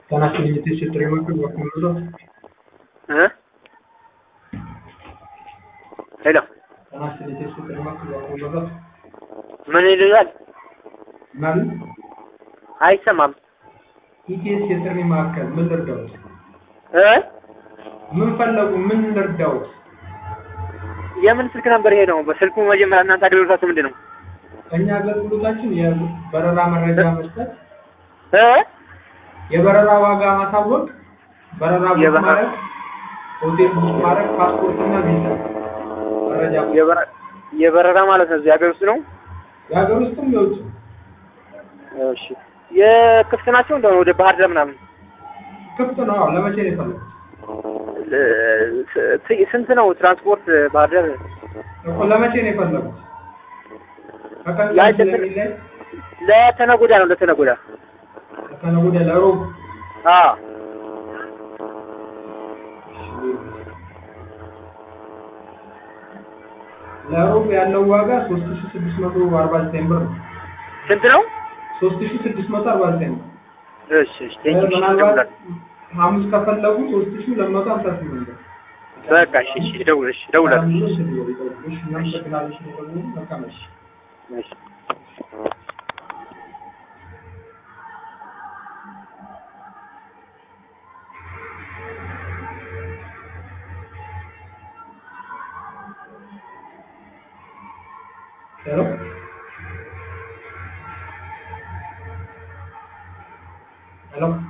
Tanasini ti si trema che qualcuno እ ሄሎ Tanasini ti si trema che qualcuno ምን ይሉኛል? ማለት አይሰማም ኢቲኤስ የጥሪ ማዕከል ምን ልርዳዎት? እ ምን ፈለጉ? ምን ልርዳዎት? የምን ስልክ ነበር ይሄ ነው? በስልኩ መጀመሪያ እናንተ አገልግሎታችሁ ምንድን ነው? እኛ አገልግሎታችን የበረራ መረጃ መስጠት፣ እ የበረራ ዋጋ ማሳወቅ፣ በረራ ቡክ የበረራ- ማድረግ፣ ሆቴል ቡክ ማድረግ፣ ፓስፖርት እና ቪዛ መረጃ የበረ- የበረራ ማለት ነው። እዚህ ሀገር ውስጥ ነው። የሀገር ውስጥም የውጭ እሺ የክፍት ናቸው እንደሆነ ወደ ባህር ዳር ምናምን ክፍት ነው። አዎ፣ ለመቼ ነው የፈለጉት? እ፣ ስ- ስንት ነው ትራንስፖርት ባህር ዳር? እኮ ለመቼ ነው የፈለጉት? ከቀን ያ ቀን እንትን- ስለሚለይ ለተነገ ወዲያ ነው ለተነገ ወዲያ። ከነገ ወዲያ ለሮብ አዎ ለሮብ ያለው ዋጋ 3649 ብር ነው። ስንት ነው? 3649 ብር። እሺ እሺ ቴንክ ዩ ምናልባት ሐሙስ ከፈለጉ 3258 ብር። በቃ እሺ እሺ እደውል እሺ እደውላለሁ። እሺ፣ እናመሰግናለን ስለደወሉ። መልካም እሺ። እሺ ሄሎ ሄሎ